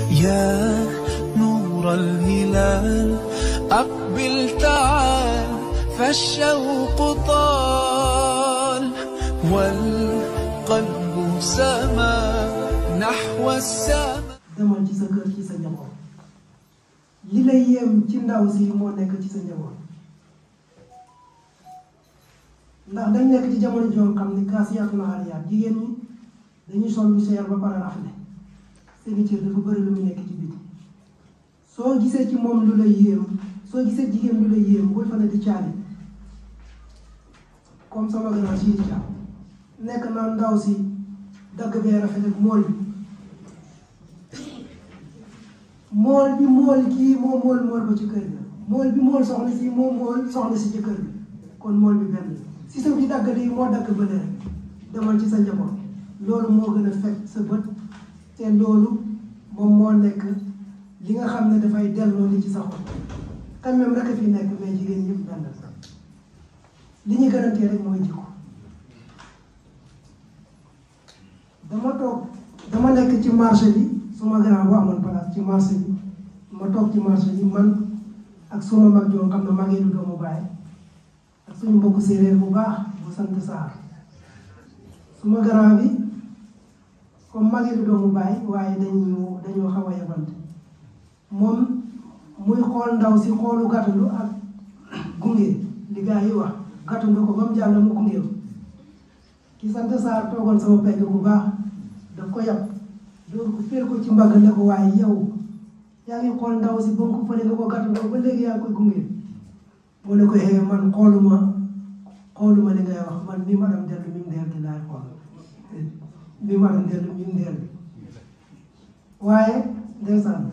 يا نور الهلال أقبل تعال فالشوق طال والقلب سما نحو السماء demal ci sa kër ci sa njaboot li lay yéem ci ndaw si moo nekk ci sa njaboot ndax dañ nekk ci jamono joo xam ne kaasiyaatu na xariyaat jigéen ñi dañuy sol lu seer ba pare rafle seeni cër dafa bëri lu mu nekk ci biti soo gisee ci moom lu lay yéem soo gisee jigéen lu lay yéem bul fa ne di caali comme sama grand si di nekk naan ndaw si dagg bee rafet ak mool bi mool bi mool kii moo mool mool ba ci kër ga mool bi mool soxna si moo mool soxna si ci kër ga kon mool bi benn si sa bi dagg lii moo dagg bële rek demal ci sa njaboot loolu moo gën a fekk sa bët te loolu moom moo nekk li nga xam ne dafay delloo li ci sa xol quand même rek a fi nekk mais jigéen ñëpp benn li ñu gënantee rek mooy jikko dama toog dama nekk ci marché bi suma grand bu amoon place ci marché bi ma toog ci marché bi man ak suma mag joo xam ne magee du doomu baay ak suñu mbokku séeréer bu baax bu sant Saar suma grand bi comme magee du doomu baay waaye dañu dañoo xaw a yabante moom muy xool ndaw si xoolu gàttandu ak gunge li gaa yi wax gàttandu ko ba mu jàll mu gunge ko ki sant Saar toogoon sama pegg bu baax daf ko yàpp dóor ko féer ko ci mbagg ne ko waaye yow yaa ngi xool ndaw si ba nga ko fële nga ko gàttandoo ba léegi yaa ngi koy gunge mu ne ko xëy man xooluma xooluma li ngay wax man mi madam dellu mi ndeer di laay xool mi madam dellu mi ndeer bi waaye ndeysaan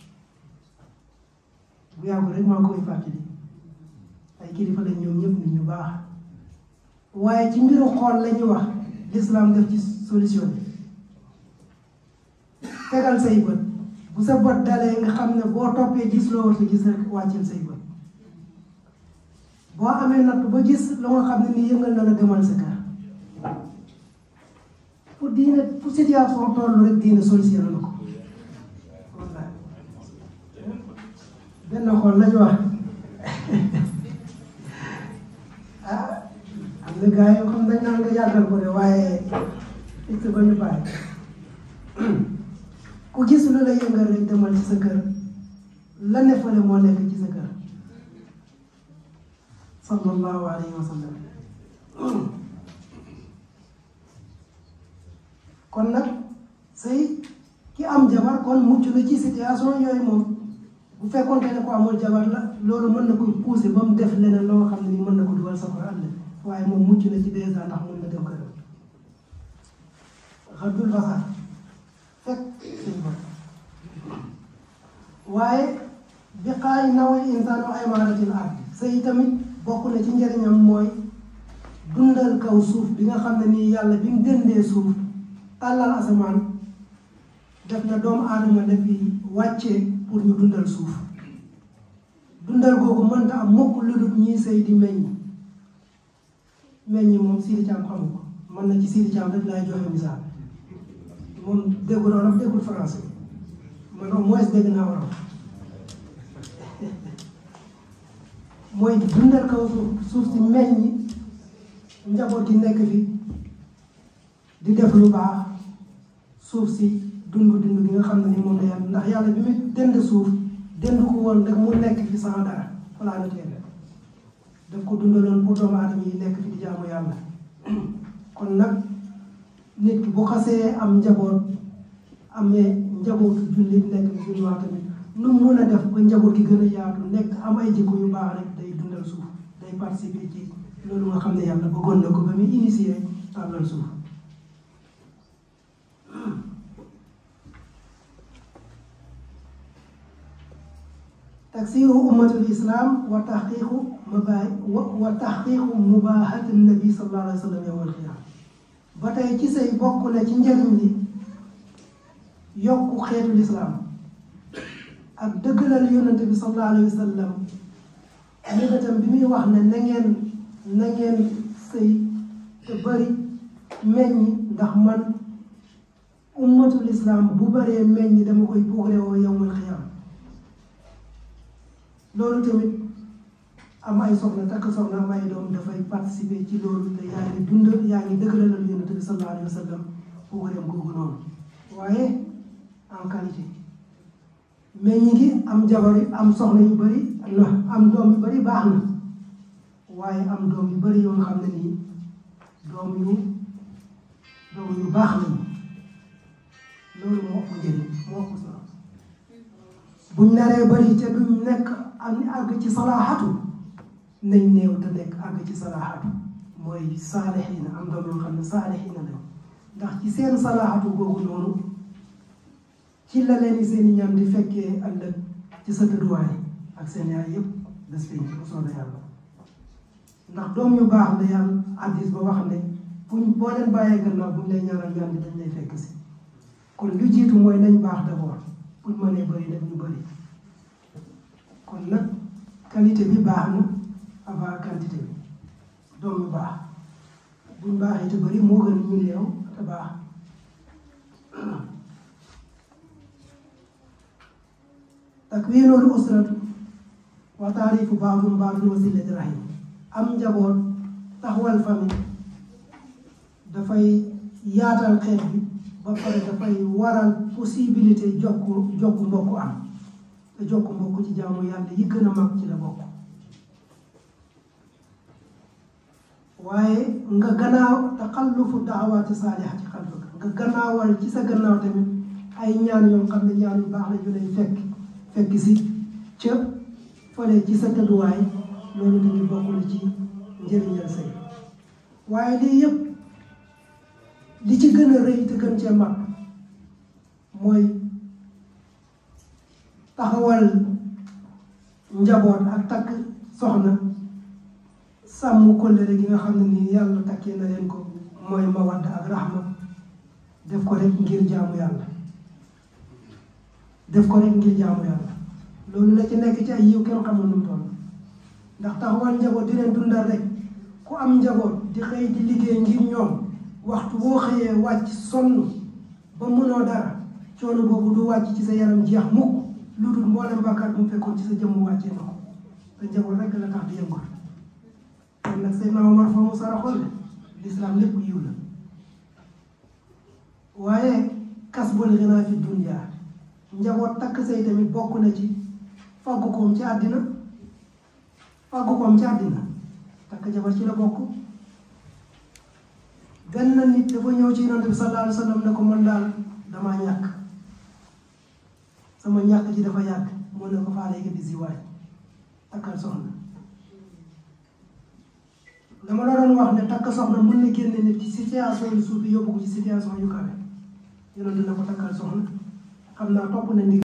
bu yàggu rek maa koy fàttali ay kilifa lañ ñoom ñëpp nit ñu baax waaye ci mbiru xool la ñuy wax l'islam def ci solution bi tegal say bët bu sa bët dalee nga xam ne boo toppee gis loo war a gis rek wàcceel say bët boo amee natt ba gis loo nga xam ne nii yëngal na la demal sa kër pour diine pour situation toll rek diine solution na ko wallaay benn xool lañu wax ah am na gars yoo xam dañ naan nga yàggal ko de waaye it ba ñu bàyyi ku gis lu la yëngal rek demal ci sa kër la ne fële moo nekk ci sa kër sallallahu alayhi wa sallam kon nag sëy ki am jabar kon mucc na ci situation yooyu moom bu fekkoonte ne ko amul jabar la loolu mën na ko pousser ba mu def leneen loo xam ne ni mën na ko dugal sa kër àll waaye moom mucc na ci dèjà ndax mën na dem këram xaddul basar fekk seen bopp waaye bi xaay nawal insaanu ay maaratil ard sëy tamit bokk na ci njëriñam mooy dundal kaw suuf bi nga xam ne nii yàlla bi mu dëndee suuf tàllal asamaan def na doomu aadama dafi wàccee pour ñu dundal suuf dundal googu mënta am mukk lu dul ñii sëy di meññ meññ moom Sidi Thiam xamu ko mën na ci Sidi Thiam rek laay joxe misaal moom déggul wolof déggul français man au moins dégg naa wolof mooy dundal kaw suuf suuf si meññ njaboot gi nekk fi di def lu baax suuf si dund dund gi nga xam ne ni moom la yàlla ndax yàlla bi muy dend suuf dend ko woon rek mu nekk fi sans dara planète la daf ko dundaloon pour doomu aadama yi nekk fi di jaamu yàlla kon nag nit ki bu xasee am njaboot amee njabootu jullit nekk musulman tamit nu mu mun a def ba njaboot gi gën a yaatu nekk am ay jikko yu baax rek day dundal suuf day participer ci loolu nga xam ne yàlla bëggoon na ko ba muy initier tàllal suuf taksiru ummatul islam wa taxqiqu mabaay wa taxqiqu mubahati nabi sallallahu alayhi wa sallam yawmal qiyaama ba tey ci say bokk na ci njëriñ li yokku xeetu lislaam ak dëggalal yonante bi sallallahu alayhi wa sallam lébatam bi muy wax ne na ngeen na ngeen sëy te bëri meññ ndax man ummatul islam bu baree meññ dama koy puugare woo yowmal xiyaam loolu tamit am ay soxna takk soxna am ay doom dafay participer ci loolu te yaa ngi dund yaa ngi dëgëralal yonent bi sallallahu alayhi wa sallam puugareem googu noonu waaye en qualité meññ gi am jabar yi am soxna yu bëri na am doom yu bëri baax na waaye am doom yu bëri yoo nga xam ne nii doom yu doom yu baax lañu loolu moo ëpp njëriñ moo ëpp solo buñ naree bëri te duñ nekk am àgg ci salaaxatu nañ néew te nekk àgg ci salaaxatu mooy saalixiina am doom yoo xam ne saalixiina lañ ndax ci seen salaaxatu googu noonu ci la leen seen i ñam di fekkee ëllëg ci sa tëdduwaay ak seen yaay yëpp des fi bu soobee yàlla ndax doom yu baax la yàlla addis ba wax ne buñ boo leen bàyyee gannaaw buñ lay ñaanal ñaan bi dañ lay fekk si kon lu jiitu mooy nañ baax d'abord buñ mënee bëri nag ñu bëri kon nag qualité bi baax na avant quantité bi doom yu baax buñ baaxee te bëri moo gën ñu néew te baax takwiinul usratu wa taarifu baadum baadum wa silati rahim am njaboot taxawal famille dafay yaatal xeet bi ba pare dafay waral possibilité jokku jokku mbokk am te jokku mbokk ci jaamu yàlla yi gën a mag ci la bokk waaye nga gannaaw taxallufu daawaati saalihati xalfaka nga gannaawal ci sa gannaaw tamit ay ñaan yoo xam ne ñaan yu baax la ñu lay fekk fekk si ca fële ci sa tëdduwaay loolu tamit bokk na ci njëriñal sëy waaye lii yëpp li ci gën a rëy te gën cee mag mooy taxawal njaboot ak takk soxna sàmm kóllëre gi nga xam ne nii yàlla takkee na leen ko mooy mawadda ak rahma def ko rek ngir jaamu yàlla def ko rek ngir jaamu yàlla loolu la ci nekk ci ay yiw kenn xamul nu mu toll ndax taxawal njaboot di leen dundal rek ku am njaboot di xëy di liggéey ngir ñoom waxtu boo xëyee wàcc sonn ba mënoo dara coono boobu du wàcc ci sa yaram jeex mukk lu dul mboolem bàkkaar bu mu fekkoon ci sa jëmm wàccee na ko te njaboot rek la tax di yëngu kon nag Seydina Omar fa mu saraxoon lislaam lépp yiw la waaye kas bul xinaa fi dunya njaboot takk say tamit bokk na ci fàggu koom ci àddina fàggu koom ci àddina takk jabar ci la bokk benn nit dafa ñëw ci yonante bi sallallahu alayhi wa sallam ne ko man daal damaa ñàkk sama ñàkk ji dafa yàgg mu ne ko faa léegi di ziwaay takkal soxna dama la doon wax ne takk soxna mën na génne nit ci situation yu suuf yi yóbbu ko ci situation yu kawe yonante na ko takkal soxna xam naa topp na ndig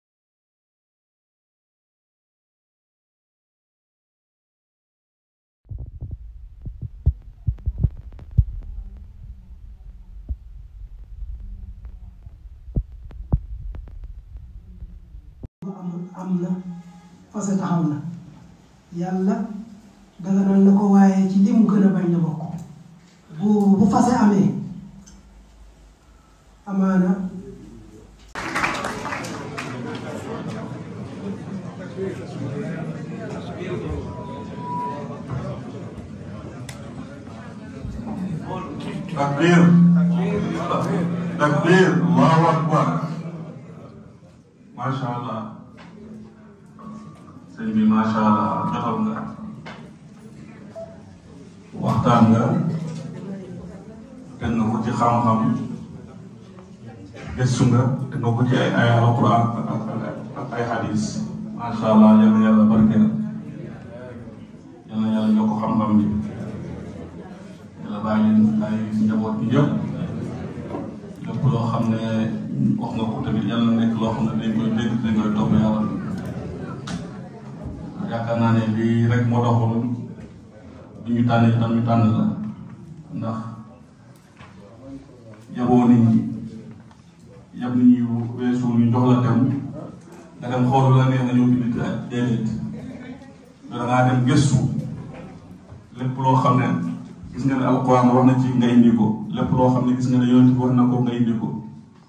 amul am na fase taxaw na yàlla danga naan na ko waaye ci li mu gën a bañ la bokk bu bu fase amee amaana takbir takbir allahu akbar macha allah sëñ bi macha allah jotal nga waxtaan nga teg nga ko ci xam-xam gëstu nga teg nga ko ci ay ay alquran ak ay hadis macha allah yal na yàlla barkeel yal na yàlla yokk xam-xam bi yàlla bàyyi leen bàyyi si njaboot bi yëpp lépp loo xam ne wax nga ko tamit yàlla na nekk loo xam ne dañ koy dégg dañ koy topp yàlla yaakaar naa ne lii rek moo taxoon bi ñu tànnee tam ñu tànn la ndax yaboo nit ñi yab nit ñi weesu ñu jox la dem nga dem xool la neex nga ñëw bind ak déedéet da ngaa dem gëstu lépp loo xam ne gis nga ne alquran wax na ci nga indi ko lépp loo xam ne gis nga ne yonent bi wax na ko nga indi ko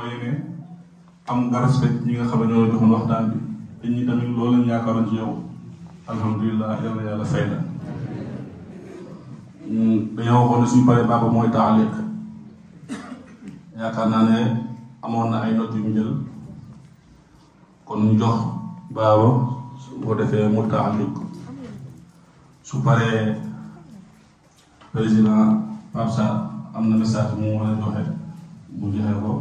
mooy ne am nga respect ñi nga xam ne ñoo la joxoon waxtaan bi te ñi tamit loolu lañ yaakaaroon ci yow alhamdulilah yal na yàlla fay la dañoo waxoon ne suñu paree baaba mooy taaliq yaakaar naa ne amoon na ay notes yu mu jël kon ñu jox baaba su ko defee mu taaliq su paree président Pape Sarr am na message mu war a joxe mu joxe ko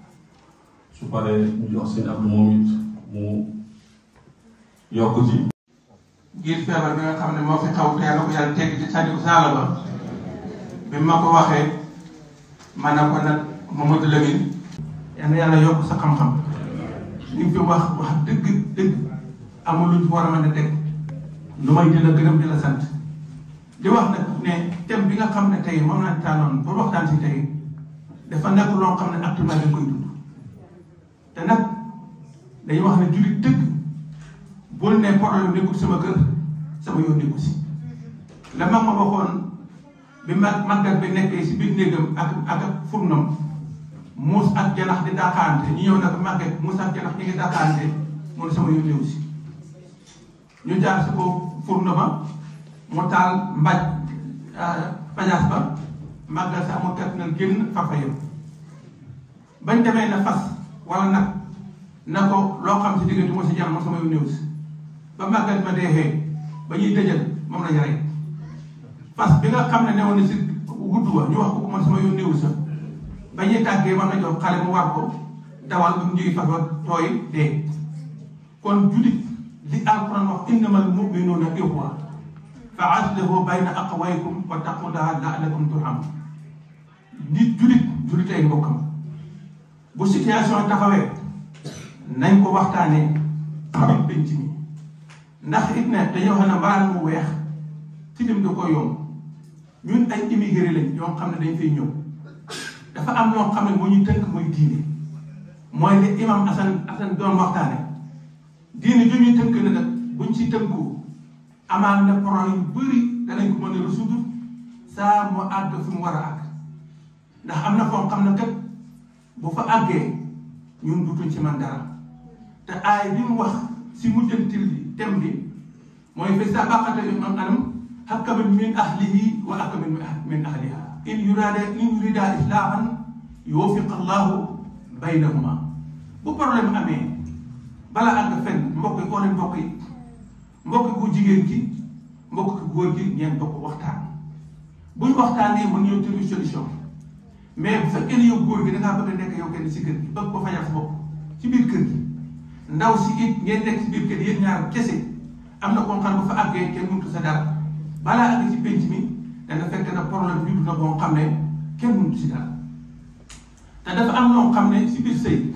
su paree ñu jox sëñ Abdou moom it mu yokk ci ngir feebar bi nga xam ne moo fi xaw te yàlla ko yàlla tegg ci sànni ko saala ba bi ma ko waxee ma ne ko nag Mamadou Lamine yal na yàlla yokk sa xam-xam li nga fi wax wax dëgg dëgg amul luñ fi war a mën a teg lu may di la gërëm di la sant di wax nag ne thème bi nga xam ne tey moom laa tànnoon pour waxtaan si tey dafa nekk loo xam ne actuellement dañ koy dund te nag dañuy wax ne jullit dëgg bul ne problème nekkul sama kër sama yoon nekku si la mag ma waxoon bi mag màggat bi nekkee si biir néegam ak ak furnam muus ak janax di dàqaante ñu ñëw nag màggat muus ak janax ñi ngi dàqaante mu ne sama yoon néew si ñu jaar si ko furna ba mu taal mbaj pajaas ba màggat sa amul kat na génn fafa yëpp bañ demee na fas wala nag na ko loo xam si diggante moo si jàmm sama yoon néew si ba màggat ma deexee ba ñuy dëjal moom la yaree fas bi nga xam ne newoon na si gudd wa ñu wax ko ko man sama yoon néew sa ba ñuy tàggee man na jox xale mu war ko dawal ba mu jógee fas wa tooy dee kon julit li alquran wax innamal muminuuna ixwa fa aslihu bayna aqwaykum wa taqullaha la'allakum turhamun nit julit julit ay mbokkam bu situation taxawee nañ ko waxtaanee xam penc mi ndax it ne dañoo xam ne mbalaan mu weex tilim da ko yomb ñun ay immigré lañ yoo xam ne dañ fay ñëw dafa am ñoo xam ne moo ñu tënk mooy diine mooy li imam Asan Asan doon waxtaane diine ju ñuy tënk na nag buñ ci tënku amaan na problème yu bëri danañ ko mën a résoudre saa mu àgg fi mu war a àgg ndax am na foo xam ne kat bu fa àggee ñun dutuñ ci man dara te aay bi mu wax si mujjantil bi tem bi mooy fi sa baqata yu am anam hakkaman min ahlihi wa hakkaman min ahliha in yurada in yurida islahan yuwaffiq allahu baynahuma bu problème amee bala àgg fenn mbokk yi oo leen mbokk yi mbokk ku jigéen ki mbokk ku góor gi ngeen bokk waxtaan bu ñu waxtaanee mën ñëw trouver solution mais bu fekkee ne yow góor gi da ngaa bëgg a nekk yow kenn si kër gi bëgg ko fajal sa bopp ci biir kër gi ndaw si it ngeen nekk si biir kër yéen ñaar kese am na koo xam ne bu fa àggee kenn mënut sa dara balaa àgg ci penc mi dana fekk na problème juddu na boo xam ne kenn mënut si dara te dafa am loo xam ne si biir sëy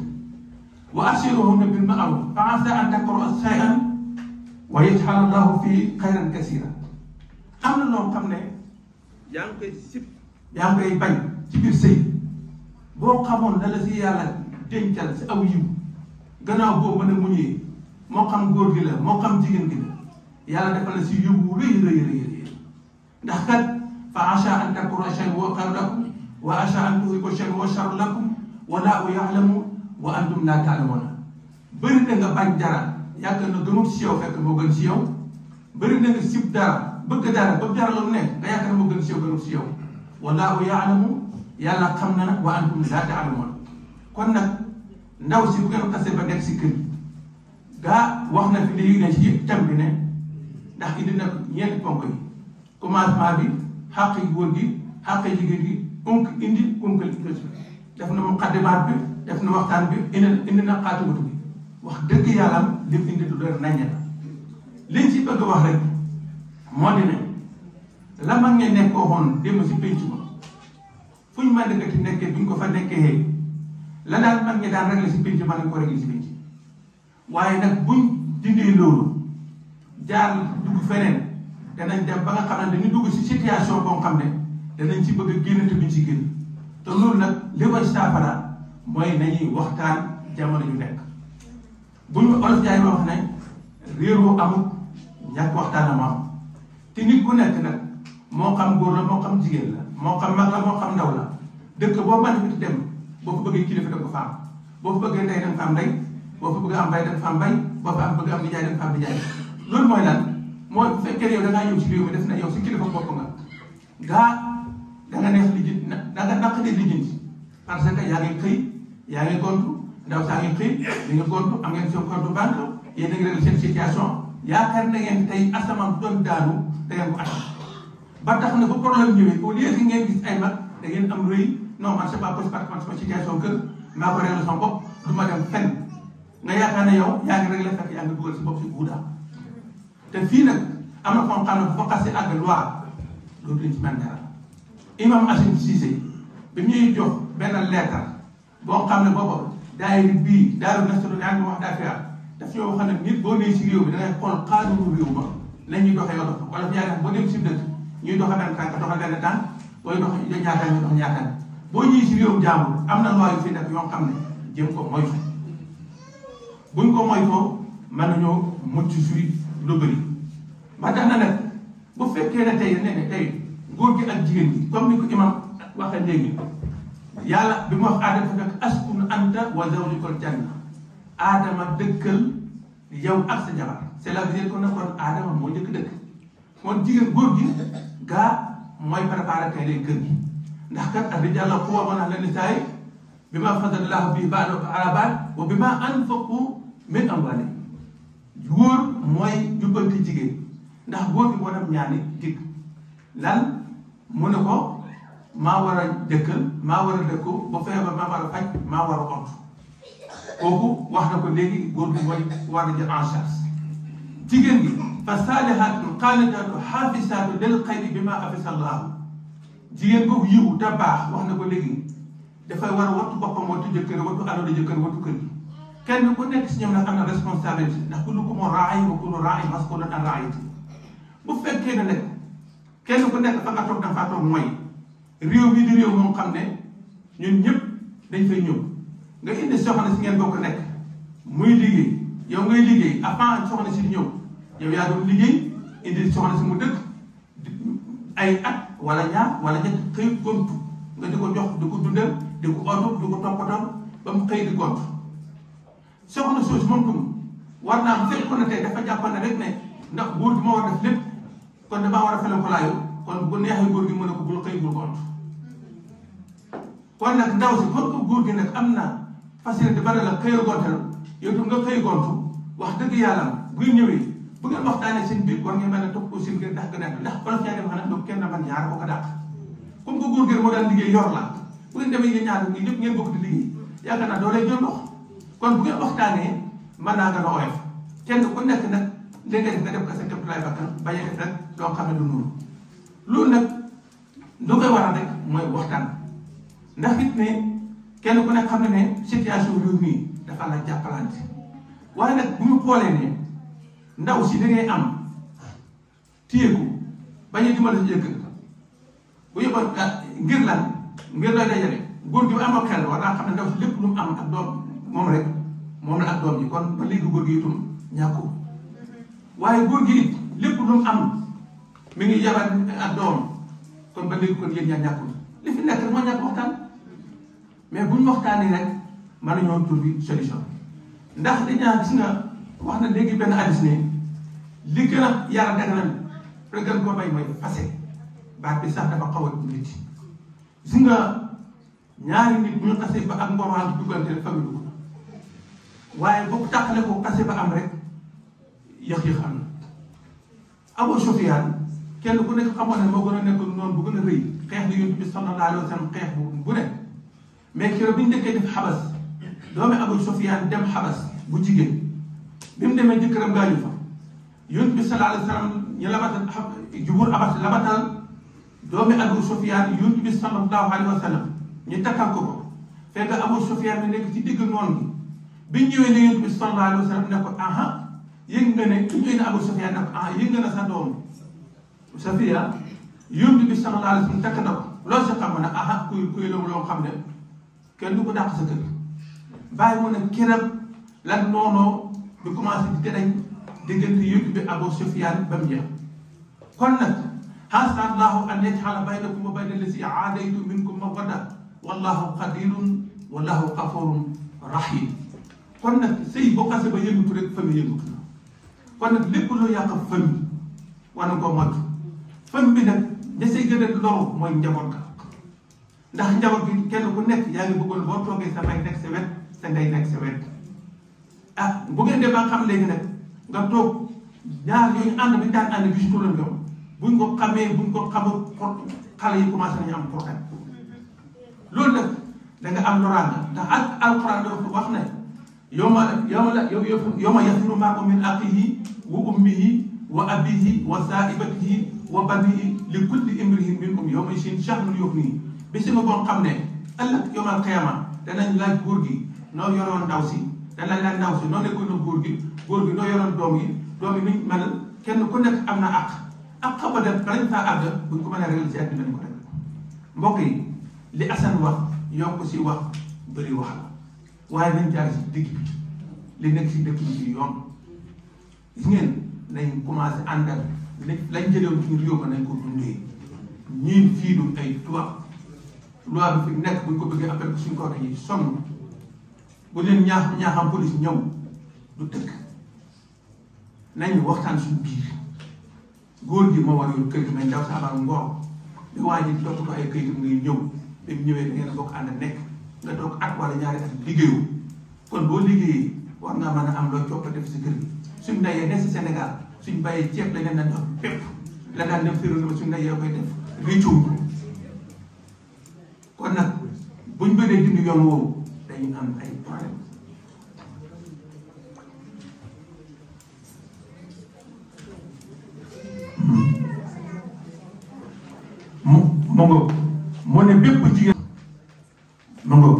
wa ashiruhunna bil ma'ruf fa asa an takrahu shay'an wa yaj'al Allahu fi khayran kasira am na loo xam ne yaa ngi koy sib yaa ngi koy bañ ci biir sëy boo xamoon la la si yàlla dencal si aw yiw gannaaw boo mën a muñee moo xam góor gi la moo xam jigéen gi la yàlla defal la si yiw wu rëy rëy rëy rëy ndax kat fa asa an takrahu shay'an wa khayrun lakum wa asa an tuhibbu shay'an wa sharrun lakum wallahu ya'lamu wa antum la ta'lamuna bëri na nga bañ dara yàgg na gënul si yow fekk moo gën si yow bëri na nga sib dara bëgg dara bëgg dara lu nekk nga yaakaar moo gën si yow gënul si yow wallahu ya'lamu yàlla xam na nag wa antum la ta'lamuna kon nag ndaw si bu ngeen xasee ba nekk si kër gaa wax na fi léegi ne ci thème bi ne ndax indi na ñeenti ponk yi commencement bi xàq yi góor gi xàq yi jigéen gi unk indi unkal def na muqaddimaat bi def na waxtaan bi indi indi na xaatiwatu bi wax dëgg yàlla lim indi du doon naññe la liñ ci bëgg wax rek moo di ne la mag ngeen nekk koo xoon démb si pénc ma fu ñu mën dëkkati nekkee bu ñu ko fa nekkee la daan mag ñi daan réglé si pénc ma nañ ko réglé si pénc waaye nag buñ dindee loolu jaar dugg feneen danañ dem ba nga xam ne dañu dugg si situation boo xam ne danañ ci bëgg a génn te duñ ci génn te loolu nag li koy saafara mooy nañuy waxtaan jamono yu nekk bu ñu olof jaay wax ne réeroo amul ñàkk waxtaan am am te nit ku nekk nag moo xam góor la moo xam jigéen la moo xam mag la moo xam ndaw la dëkk boo mën fi dem boo ko bëggee kilifa da ko fa am boo fa bëggee ndey da nga fa am ndey boo fa bëgg am bay da nga fa am bay boo fa am bëgg am nijaay da nga fa am nijaay loolu mooy lan mooy bu fekkee yow da ngaa ñëw ci réew mi def na yow si kilifa bopp nga gaa da nga neex lijjanti na da nga naq de lijjanti parce que yaa ngi xëy yaa ngi gontu ndaw saa ngi xëy di nga gontu am ngeen seen compte banque yéen a ngi réglé seen situation yaakaar na ngeen tey asamaan doon daanu da ngeen ko attan ba tax na bu problème ñëwee au lieu que ngeen gis ay mag da ngeen am rëy non man c'est pas possible parce que man sama situation kër maa ko réglé sama bopp du ma dem fenn nga yaakaar ne yow yaa ngi réglé fekk yaa ngi dugal si bopp si guudaa te fii nag am na foo xam ne bu fa xasee àgg loi loolu duñ ci mën dara imam Assane Cissé bi ñuy jox benn lettre boo xam ne booba daayira bii daaru national yaa ngi wax daafia daf ñoo wax ne nit boo nee si réew mi da ngay xool xaalimu réew ma la ñuy doxee yow wala fi yaa boo dem si dëkk ñuy doxa benn tànk doxal benn tànk booy dox ñaata ñu dox ñaata boo ñëwee si réewum jàmbur am na loi yu fi nekk yoo xam ne jëm ko moytu buñ ko moytoo mën nañoo mucc suy lu bëri ba tax na nag bu fekkee ne tey ne ne tey góor gi ak jigéen gi comme ni ko imam waxee léegi yàlla bi mu wax aadama fekk askun anta wa zawjukal janna aadama dëkkal yow ak sa jabar c'est la vie kon nag kon aadama moo njëkk dëkk kon jigéen góor gi gaa mooy préparé tey lay kër gi ndax kat ak rijaalu qawwaamuuna ala nisaa bi ma faddala llaahu bihi ba'dahum alaa ba'd wa bi ma anfaqu min amwaalihim góor mooy jubbanti jigéen ndax góor gi moo dem ñaani dikk lan mu ne ko maa war a dëkkal maa war a dëkku ba feebar maa war a faj maa war a ont kooku wax na ko léegi góor gi mooy war a jël en charge jigéen gi fa saalihaatun qaanitaatun xaafisaatun lil xayri bi maa afisa llaahu jigéen boobu yiw te baax wax na ko léegi dafay war a wattu boppam wattu jëkkër wattu alal jëkkër wattu kër gi kenn ku nekk si ñoom nag am na responsabilité ndax kullukum raa'in wa kullu raa'in mas'uulun an ra'iyyatihi bu fekkee ne nag kenn ku nekk fa nga toog dafa toog mooy réew mi di réew moom xam ne ñun ñëpp dañ fay ñëw nga indi soxna si ngeen bokk nekk muy liggéey yow ngay liggéey avant soxna si di ñëw yow yaa doon liggéey indi soxna si mu dëkk ay at wala ñaar wala ñett xëy gontu nga di ko jox di ko dundal di ko oddu di ko toppatoo ba mu xëy di gontu soxna soosu moom tam war naa bu fekk ko ne tey dafa jàpp ne rek ne ndax góor gi moo war def lépp kon damaa war a fele ko laayu kon bu neexee góor gi mën a ko bul xëy bul gontu kon nag ndaw si kon ko góor gi nag am na facilité bari la xëy a gontal yow tam nga xëy gontu wax dëgg yàlla buy ñëwee bu ngeen waxtaanee seen biir war ngeen mën a topp aussi ngeen ndax gën a ndax olof yaa ngi wax nag kenn man ñaar ko ko dàq comme que góor gi moo daan liggéey yor la bu ngeen demee yéen ñaar ñi ñëpp ngeen bokk di liggéey yaakaar naa doo lay jël ndox kon bu ngeen waxtaanee mën naa gën a oyof kenn ku nekk nag li nga def nga def ko sa kéemtulaay bakkan bañ a def rek loo xam ne du nuuru loolu nag lu koy waral rek mooy waxtaan ndax it ne kenn ku nekk xam ne ne situation réew mii dafa la jàppalante waaye nag bu ñu xoolee ne ndaw si da ngay am téye ko bañ a dimbali si jëkkër bu yóbboon ngir lan ngir looy dajale góor gi bu amal xel war naa xam ne ndaw si lépp lu mu am ak doom moom rek moom la ak doom ji kon ba léegi góor gi itam ñàkku waaye góor gi it lépp lu mu am mi ngi jabar ak doom kon ba léegi kon yéen ñaa ñàkkul li fi nekk moo ñàkk waxtaan mais bu ñu waxtaanee rek mën nañoo trouver solution ndax dañaa gis nga wax na léegi benn hadis ne li gën a yàlla daganal te gën koo bay mooy fase baat bi sax dafa xaw a nit gis nga ñaari nit bu ñu xasee ba ak ngorwaan bi duggante famille dugg waaye boo tàqale ko xasee ba am rek yëx-yëx am na Abu Sufyaan kenn ku nekk xamoon ne moo gën a nekk noonu bu gën a rëy xeex na yonent bi sallallahu alayhi wa sallam xeex bu bu ne mais keroog bi ñu nekkee def xabas doomi Abu Sufyaan dem xabas bu jigéen bi mu demee jëkkëram gaañu fa yonent bi sallallahu alayhi wa sallam ñu labatal jubur abas labatal doomi Abu Sufyaan yonent bi sallallahu alayhi wa sallam ñu takkal ko ko fekk Abu Sufyaan bi nekk ci digg noonu bi bi ñëwee ne yonent bi sallallahu alayhi wa sallam ne ko aha yëg nga ne ki ñëwee ne Abu Sufyaan ne ko aha yëg nga ne sa doom Safiya yonent bi sallallahu alayhi wa sallam takk na ko loolu sa xam ne aha kuy kuy la mu loo xam ne kenn du ko dàq sa kër bàyyi mu ne kiram lan noonoo bi commencé di tëdañ diggante yonent bi Abu Sufyaan ba mu jeex kon nag xasa allahu an yajxala baynakum wa bayna allasi aadaytu minkum mawadda wallahu qadirun wallahu gafurun rahim kon nag sëy boo xasee ba yëngatu rek famille yëngatu na kon nag lépp loo yàq famille war na koo moytu famille bi nag ña say gën a loru mooy njaboot ka ndax njaboot bi kenn ku nekk yaa ngi bëggoon boo toogee sa may nekk sa wet sa ngay nekk sa wet ah bu ngeen dee ba xam léegi nag nga toog ñaar yooyu ànd bi daan ànd gis tuulam ñoom buñ ko xamee buñ ko xamul xale yi commencé nañu am problème loolu nag da nga am loraanga ndax ak alxuraan dafa wax ne yow ma yow ma la yow yow ma yafiru mar'u min axiihi wa ummihi wa abihi wa saahibatihi wa banihi li kulli imri'in minhum yawma idhin sha'nun yughnihi bi si ma boo xam ne ëllëg yawmal qiyaama danañ laaj góor gi noo yoroon ndaw si danañ laaj ndaw si noo nekkoon na góor gi góor gi noo yoroon doom yi doom yi nuñ mel kenn ku nekk am na àq ak xaba def balañ faa àgg buñ ko mën a réaliser ak dinañ ko rek mbokk yi li Assane wax yokk si wax bëri wax la waaye nañ jaar si digg bi li nekk si dëkk bi ci yoon gis ngeen nañ commencé àndal lañ jëlewoon ci réew ma nañ ko dundee ñiin fii du ay tubaab loi bi fi nekk buñ ko bëggee appel ko suñ ko waxee sonn bu leen ñaax ñaaxam police ñëw du dëkk nañ waxtaan suñ biir góor gi moo war yor kër gi mais ndaw sa amal ngor li waa ji topp ko ay këyitam ngay ñëw te ñëwee da ngeen a bokk ànd nekk nga toog at wala ñaari at liggéeyu kon boo liggéeyee war ngaa mën a am loo coppa def si kër gi suñ ndeyee ne si Sénégal suñ bàyyee ceeb la leen daan jox pépp la daan dem firnde ba suñ ndeyee koy def réccu kon nag buñ bëggee dindi yoon woowu dañuy am ay problème mu mu ngo moo ne bépp jigéen mu ngo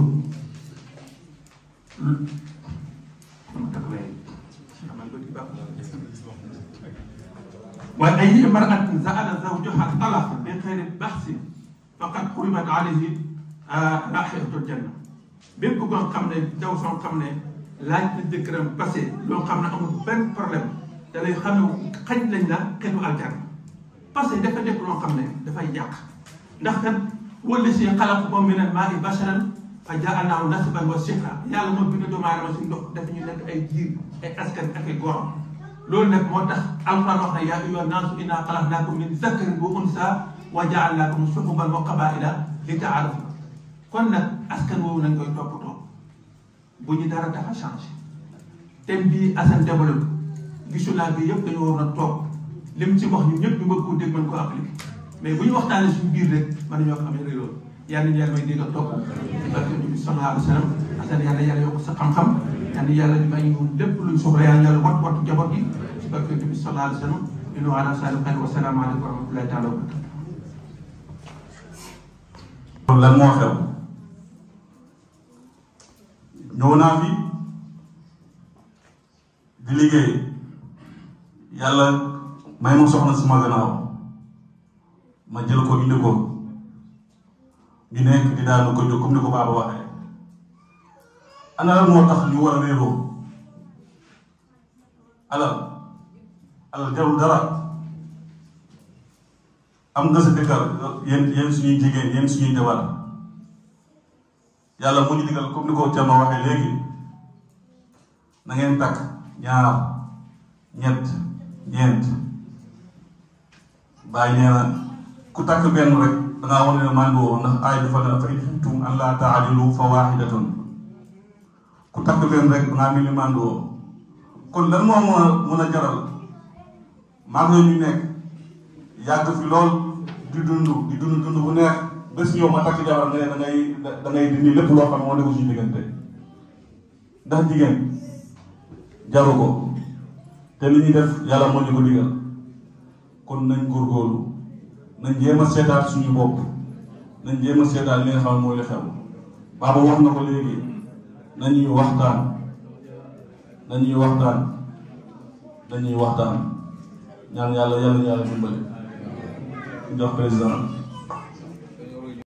waaye ay imra'atin sa'ala zawjaha talaqa bi xayri baxsin faqad xurimat alayhi raaxiyatul janna bépp koo xam ne daw soo xam ne laaj na jëkkëram passé loo xam ne amul benn problème da lay xam ne xañ lañ la xetu aljanna parce que dafa nekk loo xam ne dafay yàq ndax kat wala si xalaqakum min al-maa'i basharan fa ja'alnaahu nasban wa sihra yàlla moo bind doomu aadama si ndox dafa ñu nekk ay jiir ay askan ak ay gorom loolu nag moo tax alquran wax ne yaa ayyuhan naasu innaa xalaqnaakum min zakarin wa unsaa wa ja'alnaakum shu'uban wa qabaa'ila li ta'aarafu kon nag askan woowu nañ koy toppatoo bu ñu dara dafa changé thème bii Assane développé gisulaa bi yëpp dañu waroon a toog lim ci wax ñun ñëpp ñu bëgg koo dégg mën ko appliqué mais bu ñu waxtaanee suñu biir rek mën nañoo ko amee réeróo yal nañu yàlla may dégg ak topp ci barke bi sallallahu alayhi wa sallam Assane yàlla yàlla yokk sa xam-xam yal na yàlla di may ñu lépp luñ soxla yàlla yàlla wat wat njaboot gi ci barke bi sallallahu alayhi wa sallam inu ala salim xayr wa salaamu aleykum wa rahmatullahi taala wa barakatu lan moo xew ñëw naa fi di liggéey yàlla may ma soxna suma gannaaw ma jël ko indi ko ñu nekk di daanu ko jóg comme ni ko baaba waxee ana lan moo tax ñu war a réeroo alal alal jarul dara am nga sa dëkkar yéen yéen suñuy jigéen yéen suñuy jabar yàlla mu ñu digal comme ni ko Thierno waxee léegi na ngeen takk ñaar ñett ñeent bàyyi nee na ku takk benn rek dangaa wane ne màndu woo ndax aay dafa ne fa in xiftum an laa taadilu fa waaxidatun ku takk benn rek dangaa mel ni màndu woo kon lan moo mën a mën a jaral maa ngi ñu nekk yàgg fi lool di dund di dund dund bu neex bés ñëw ma takk jabar nga ne da ngay da ngay dindi lépp loo xam ne moo nekk suñu diggante ndax jigéen jaru ko te li ñuy def yàlla moo ñu ko digal kon nañ góorgóorlu nañ jéem a seetaat suñu bopp nañ jéem a seetaat li nga xam ne mooy li xew baaba wax na ko léegi nañuy waxtaan nañuy waxtaan nañuy waxtaan ñaan yàlla yàlla yàlla dimbali jox président